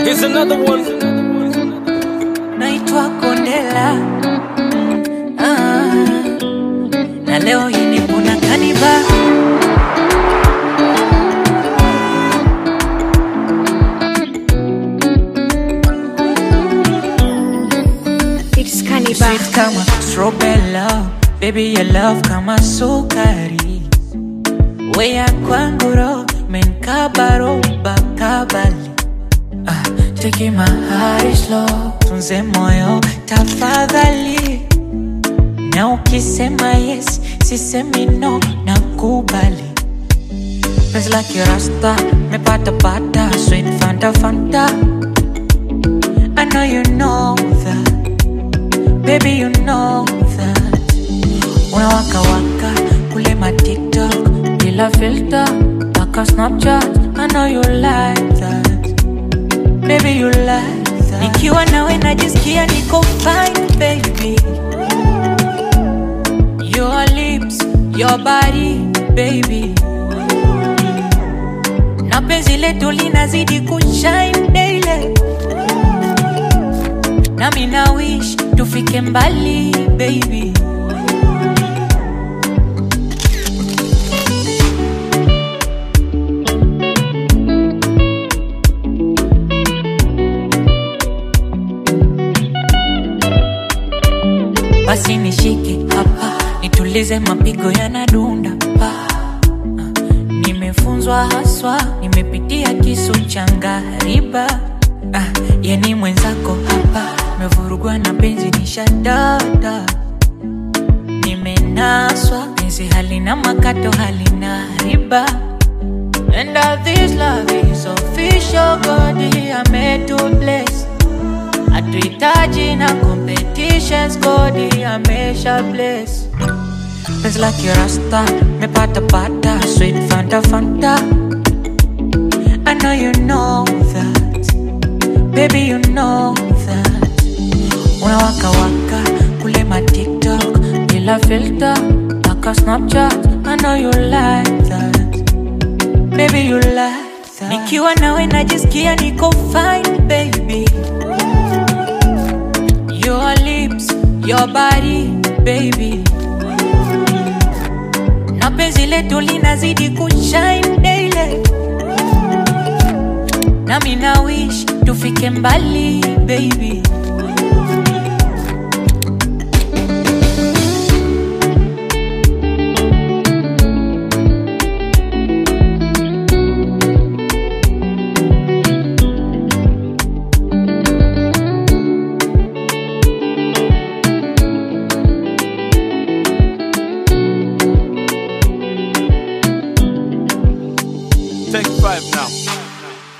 Here's another one. naitwa Kondela ah, na leo hii nipo na Kaniba It's Cannibal. sweet kama strawberry love, baby your love kama sukari, weya kwangu ro menkabaro bakabali ah, take my heart slow, tunze moyo tafadhali, na ukisema yes sisemi no, nakubali Penzi la kirasta mepata pata sweet fanta fanta I know you know that Baby, you know that Unawaka waka kule ma TikTok bila filter mpaka Snapchat. I know you like that. Baby, you like that. Nikiwa nawe najisikia niko fine, baby. Your lips, your body, baby. Na penzi letu linazidi kushine daily nami na wish tufike mbali baby basi nishike hapa nitulize mapigo yanadunda pa nimefunzwa haswa nimepitia kisu cha ngariba ah, yani mwenzako hapa mevurugwa na penzi nishadada nimenaswa penzi halina makato halina riba And that this love is official God I made to bless hatuhitaji na competitions God amesha bless Penzi la kirasta mepata pata sweet fanta fanta I know you know that Baby you know that Unawaka waka kule ma TikTok bila filter mpaka Snapchat I know you like that Baby you like that Nikiwa nawe najisikia niko fine baby Your lips, your body baby Na penzi letu linazidi kushine daily nami na wish tufike mbali baby Take five now.